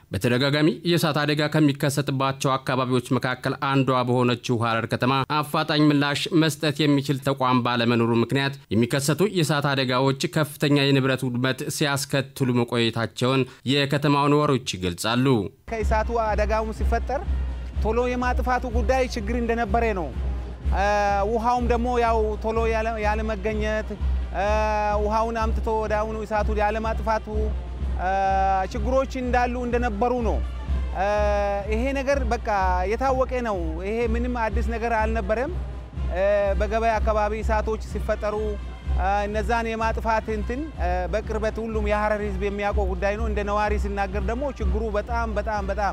በተደጋጋሚ የእሳት አደጋ ከሚከሰትባቸው አካባቢዎች መካከል አንዷ በሆነችው ሐረር ከተማ አፋጣኝ ምላሽ መስጠት የሚችል ተቋም ባለመኖሩ ምክንያት የሚከሰቱ የእሳት አደጋዎች ከፍተኛ የንብረት ውድመት ሲያስከትሉ መቆየታቸውን የከተማው ነዋሪዎች ይገልጻሉ። ከእሳቱ አደጋውም ሲፈጠር ቶሎ የማጥፋቱ ጉዳይ ችግር እንደነበረ ነው። ውሃውም ደግሞ ያው ቶሎ ያለመገኘት ውሃውን አምጥቶ ወደ አሁኑ እሳቱ ያለማጥፋቱ ችግሮች እንዳሉ እንደነበሩ ነው። ይሄ ነገር በቃ የታወቀ ነው። ይሄ ምንም አዲስ ነገር አልነበረም። በገበያ አካባቢ እሳቶች ሲፈጠሩ እነዛን የማጥፋት እንትን በቅርበት ሁሉም የሐረር ሕዝብ የሚያውቀው ጉዳይ ነው። እንደ ነዋሪ ሲናገር ደግሞ ችግሩ በጣም በጣም በጣም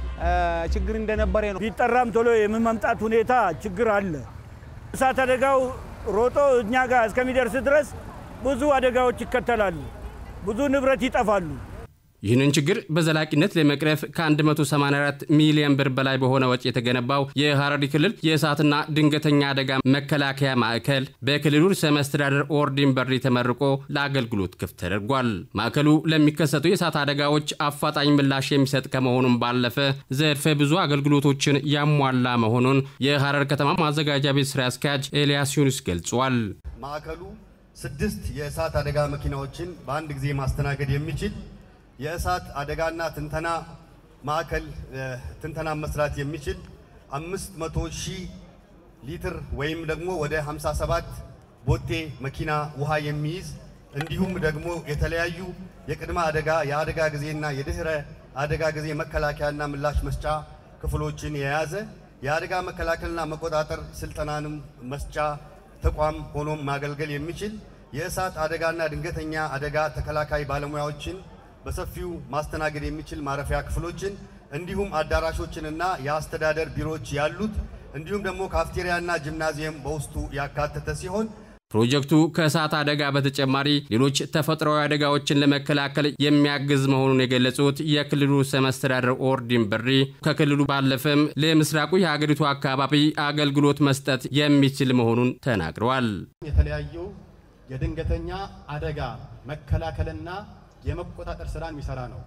ችግር እንደነበረ ነው። ቢጠራም ቶሎ የመምጣት ሁኔታ ችግር አለ። እሳት አደጋው ሮጦ እኛ ጋር እስከሚደርስ ድረስ ብዙ አደጋዎች ይከተላሉ። ብዙ ንብረት ይጠፋሉ። ይህንን ችግር በዘላቂነት ለመቅረፍ ከ184 ሚሊዮን ብር በላይ በሆነ ወጪ የተገነባው የሐረሪ ክልል የእሳትና ድንገተኛ አደጋ መከላከያ ማዕከል በክልሉ ርዕሰ መስተዳደር ኦርዲን በሪ ተመርቆ ለአገልግሎት ክፍት ተደርጓል። ማዕከሉ ለሚከሰቱ የእሳት አደጋዎች አፋጣኝ ምላሽ የሚሰጥ ከመሆኑም ባለፈ ዘርፈ ብዙ አገልግሎቶችን ያሟላ መሆኑን የሐረር ከተማ ማዘጋጃ ቤት ስራ አስኪያጅ ኤልያስ ዩኑስ ገልጿል። ማዕከሉ ስድስት የእሳት አደጋ መኪናዎችን በአንድ ጊዜ ማስተናገድ የሚችል የእሳት አደጋና ትንተና ማዕከል ትንተና መስራት የሚችል 500 ሺህ ሊትር ወይም ደግሞ ወደ 57 ቦቴ መኪና ውሃ የሚይዝ እንዲሁም ደግሞ የተለያዩ የቅድመ አደጋ የአደጋ ጊዜና የድህረ አደጋ ጊዜ መከላከያና ምላሽ መስጫ ክፍሎችን የያዘ የአደጋ መከላከልና መቆጣጠር ስልጠናንም መስጫ ተቋም ሆኖም ማገልገል የሚችል የእሳት አደጋና ድንገተኛ አደጋ ተከላካይ ባለሙያዎችን በሰፊው ማስተናገድ የሚችል ማረፊያ ክፍሎችን እንዲሁም አዳራሾችንና የአስተዳደር ቢሮዎች ያሉት እንዲሁም ደግሞ ካፍቴሪያና ጂምናዚየም በውስጡ ያካተተ ሲሆን ፕሮጀክቱ ከእሳት አደጋ በተጨማሪ ሌሎች ተፈጥሯዊ አደጋዎችን ለመከላከል የሚያግዝ መሆኑን የገለጹት የክልሉ ርዕሰ መስተዳድር ኦርዲን በሪ ከክልሉ ባለፈም ለምስራቁ የሀገሪቱ አካባቢ አገልግሎት መስጠት የሚችል መሆኑን ተናግረዋል። የተለያዩ የድንገተኛ አደጋ መከላከልና የመቆጣጠር ስራን የሚሰራ ነው።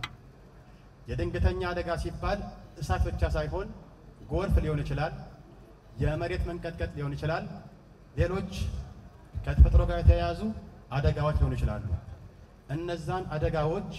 የድንገተኛ አደጋ ሲባል እሳት ብቻ ሳይሆን ጎርፍ ሊሆን ይችላል፣ የመሬት መንቀጥቀጥ ሊሆን ይችላል፣ ሌሎች ከተፈጥሮ ጋር የተያያዙ አደጋዎች ሊሆኑ ይችላሉ። እነዛን አደጋዎች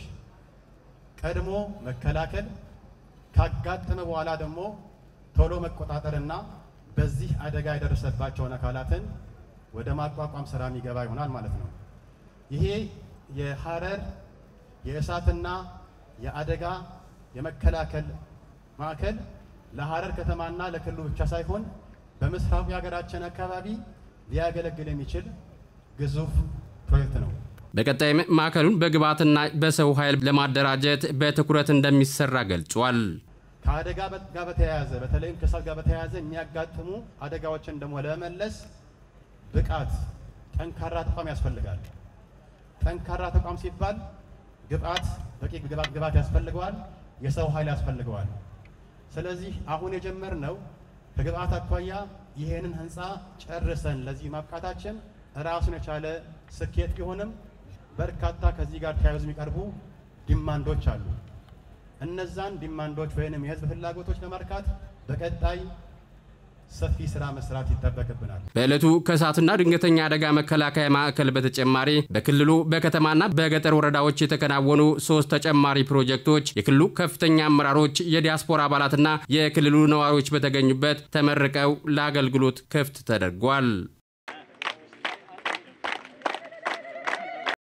ቀድሞ መከላከል ካጋጠመ በኋላ ደግሞ ቶሎ መቆጣጠርና በዚህ አደጋ የደረሰባቸውን አካላትን ወደ ማቋቋም ስራ የሚገባ ይሆናል ማለት ነው። ይሄ የሐረር የእሳትና የአደጋ የመከላከል ማዕከል ለሐረር ከተማና ለክልሉ ብቻ ሳይሆን በምስራቁ የሀገራችን አካባቢ ሊያገለግል የሚችል ግዙፍ ፕሮጀክት ነው። በቀጣይም ማዕከሉን በግብዓትና በሰው ኃይል ለማደራጀት በትኩረት እንደሚሰራ ገልጿል። ከአደጋ ጋር በተያያዘ በተለይም ከእሳት ጋር በተያያዘ የሚያጋጥሙ አደጋዎችን ደግሞ ለመመለስ ብቃት፣ ጠንካራ ተቋም ያስፈልጋል። ጠንካራ ተቋም ሲባል ግብዓት በቂ ግብዓት ያስፈልገዋል፣ የሰው ኃይል ያስፈልገዋል። ስለዚህ አሁን የጀመርነው ከግብዓት አኳያ ይሄንን ህንፃ ጨርሰን ለዚህ ማብቃታችን ራሱን የቻለ ስኬት ቢሆንም በርካታ ከዚህ ጋር ተያይዞ የሚቀርቡ ዲማንዶች አሉ። እነዛን ዲማንዶች ወይንም የህዝብ ፍላጎቶች ለማርካት በቀጣይ ሰፊ ስራ መስራት ይጠበቅብናል። በዕለቱ ከእሳትና ድንገተኛ አደጋ መከላከያ ማዕከል በተጨማሪ በክልሉ በከተማና በገጠር ወረዳዎች የተከናወኑ ሶስት ተጨማሪ ፕሮጀክቶች የክልሉ ከፍተኛ አመራሮች፣ የዲያስፖራ አባላትና የክልሉ ነዋሪዎች በተገኙበት ተመርቀው ለአገልግሎት ክፍት ተደርጓል።